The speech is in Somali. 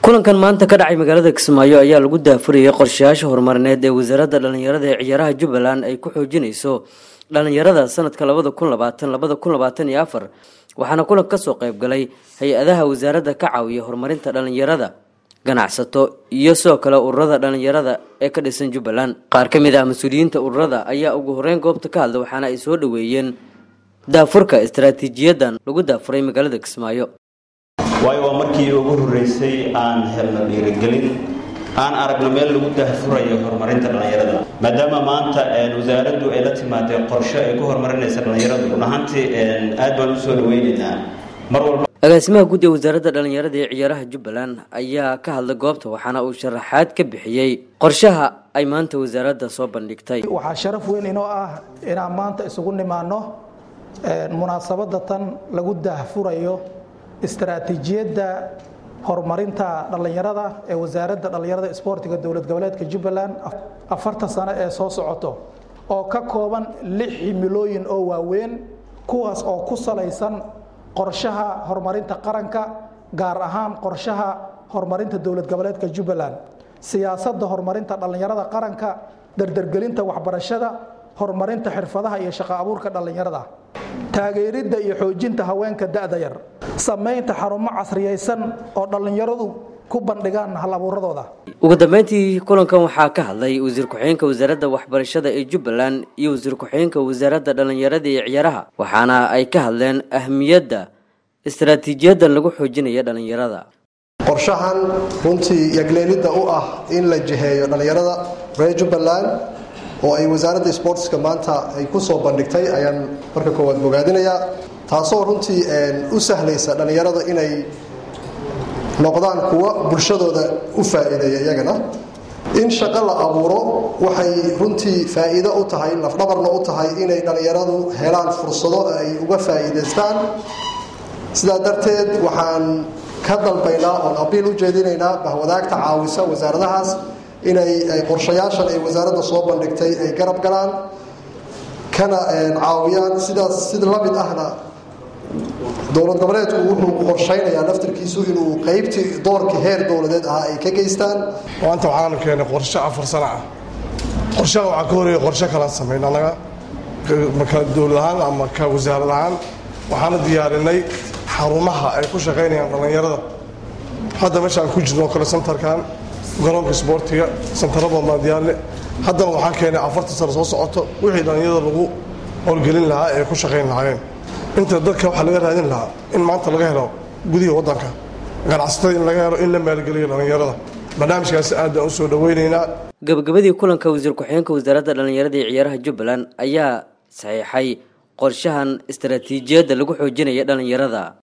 kulankan maanta ka dhacay magaalada kismaayo ayaa lagu daafurayay qorshayaasha horumarineed ee wasaaradda dhallinyarada ee ciyaaraha jubbaland ay ku xoojinayso dhallinyarada sanadka labada kun labaatan labada kun labaatan iyo afar waxaana kulan kasoo qayb galay hay-adaha wasaaradda ka caawiya horumarinta dhallinyarada ganacsato iyo sidoo kale ururada dhallinyarada ee ka dhisan jubbaland qaar ka mid ah mas-uuliyiinta ururada ayaa ugu horeyn goobta ka hadla waxaana ay soo dhaweeyeen daafurka istaraatiijiyadan lagu daafuray magaalada kismaayo waayo waa markii ugu horreysay aan helno dhiirigelin aan aragno meel lagu daahfurayo horumarinta dhallinyarada maadaama maanta wasaaraddu ay la timaadee qorshe ay ku horumarinaysa dhallinyaradu run ahaantii aad baan u soo dhaweynaynaa mar walba agaasimaha guud ee wasaaradda dhallinyarada ee ciyaaraha jubbaland ayaa ka hadlay goobta waxaana uu sharaxaad ka bixiyey qorshaha ay maanta wasaaradda soo bandhigtay waxaa sharaf weyn inoo ah inaan maanta isugu nimaano munaasabadda tan lagu daahfurayo istaraatiijiyadda horumarinta dhallinyarada ee wasaaradda dhallinyarada isboortiga dowlad goboleedka jubbaland afartan sano ee soo socoto oo ka kooban lix himilooyin oo waaweyn kuwaas oo ku salaysan qorshaha horumarinta qaranka gaar ahaan qorshaha horumarinta dowlad goboleedka jubbaland siyaasadda horumarinta dhallinyarada qaranka dardargelinta waxbarashada horumarinta xirfadaha iyo shaqo abuurka dhallinyarada taageeridda iyo xoojinta haweenka da-da yar samaynta xarumo casriyaysan oo dhallinyaradu ku bandhigaan hal abuuradooda ugu dambeyntii kulankan waxaa ka hadlay wasiir ku-xigeenka wasaaradda waxbarashada ee jubbaland iyo wasiir ku-xigeenka wasaaradda dhallinyarada iyo ciyaaraha waxaana ay ka hadleen ahmiyadda istaraatiijiyadan lagu xoojinaya dhallinyarada qorshahan runtii yagleelidda u ah in la jiheeyo dhallinyarada reer jubbaland oo ay wasaaradda sportska maanta ay ku soo bandhigtay ayaan marka koowaad bogaadinayaa taasoo runtii u sahlaysa dhallinyarada inay noqdaan kuwa bulshadooda u faa'iideeya iyagana in shaqo la abuuro waxay runtii faa'iido u tahay lafdhabarna u tahay inay dhallinyaradu helaan fursado ay uga faa'iidaystaan sidaa darteed waxaan ka dalbaynaa oon abiil u jeedinaynaa bahwadaagta caawisa wasaaradahaas inay qorshayaashan ay wasaaradda soo bandhigtay ay garab galaan kana caawiyaan sidaas sida la mid ahna dowlad goboleedku wuxuu qorshaynayaa naftarkiisu inuu qaybtii doorka heer dowladeed ahaa ay ka geystaan maanta waxaanu keenay qorshe afar sano ah qorshaha waxaa ka horeeya qorshe kalaan samayn annaga ka dowlad ahaan ama ka wasaarad ahaan waxaana diyaarinay xarumaha ay ku shaqaynayaan dhallinyarada hadda meeshaan ku jirno kale santarkan garoonka isboortiga santarada maadiyaalle haddana waxaan keenay afartan sano soo socoto wixii dhallinyarada lagu howlgelin lahaa ee ku shaqayn lahaayeen inta dadka waxaa laga raadin lahaa in maanta laga helo gudihi waddanka ganacsatada in laga helo in la maalgeliyo dhallinyarada barnaamijkaasi aad baan u soo dhaweynaynaa gabagabadii kulanka wasiir ku-xigeenka wasaaradda dhallinyarada iyo ciyaaraha jubbaland ayaa saxiixay qorshahan istaraatiijiyadda lagu xoojinaya dhallinyarada